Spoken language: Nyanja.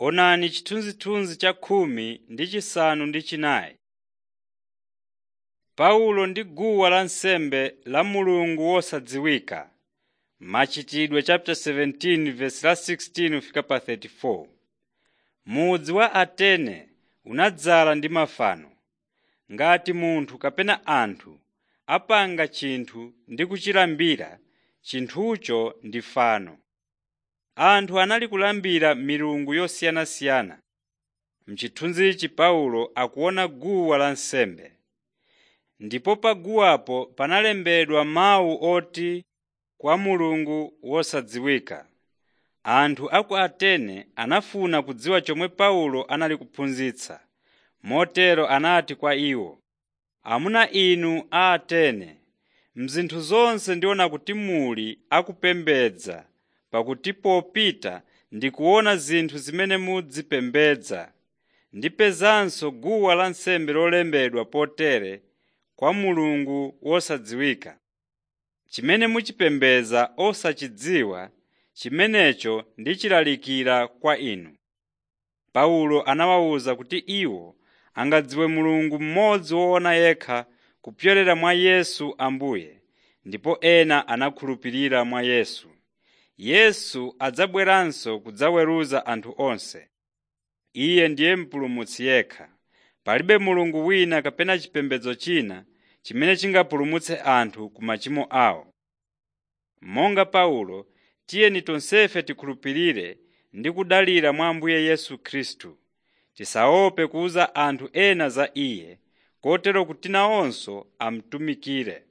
Onani chithunzithunzi cha khumi ndi chisanu ndi chinayi. Paulo ndi guwa lansembe la Mulungu wosadziwika Machitidwe 17:16-34 Mudzi wa Atene unadzala ndi mafano. Ngati munthu kapena anthu apanga chinthu ndi kuchilambira, chinthucho ndi fano. Anthu anali kulambira milungu yosiyanasiyana. M'chithunzichi Paulo akuona guwa lansembe. Ndipo pa guwapo panalembedwa mawu oti kwa mulungu wosadziwika. Anthu a ku Atene anafuna kudziwa chomwe Paulo anali kuphunzitsa. Motero anati kwa iwo, “Amuna inu a Atene, m'zinthu zonse ndiona kuti muli akupembedza, pakuti popita ndikuona zinthu zimene mudzipembedza. Ndipezanso guwa lansembe lolembedwa potere kwa mulungu wosadziwika. Chimene muchipembedza osachidziwa, chimenecho ndichilalikira kwa inu.” Paulo anawawuza kuti iwo angadziwe Mulungu mmodzi woona yekha kupyolera mwa Yesu Ambuye, ndipo ena anakhulupirira mwa Yesu. Yesu adzabweranso kudzaweruza anthu onse. Iye ndiye Mpulumutsi yekha. Palibe mulungu wina kapena chipembedzo china chimene chingapulumutse anthu ku machimo awo. Monga Paulo, tiyeni tonsefe tikhulupirire ndi kudalira mwa Ambuye Yesu Khristu. Tisaope kuwuza anthu ena za Iye, kotero kuti nawonso amutumikire.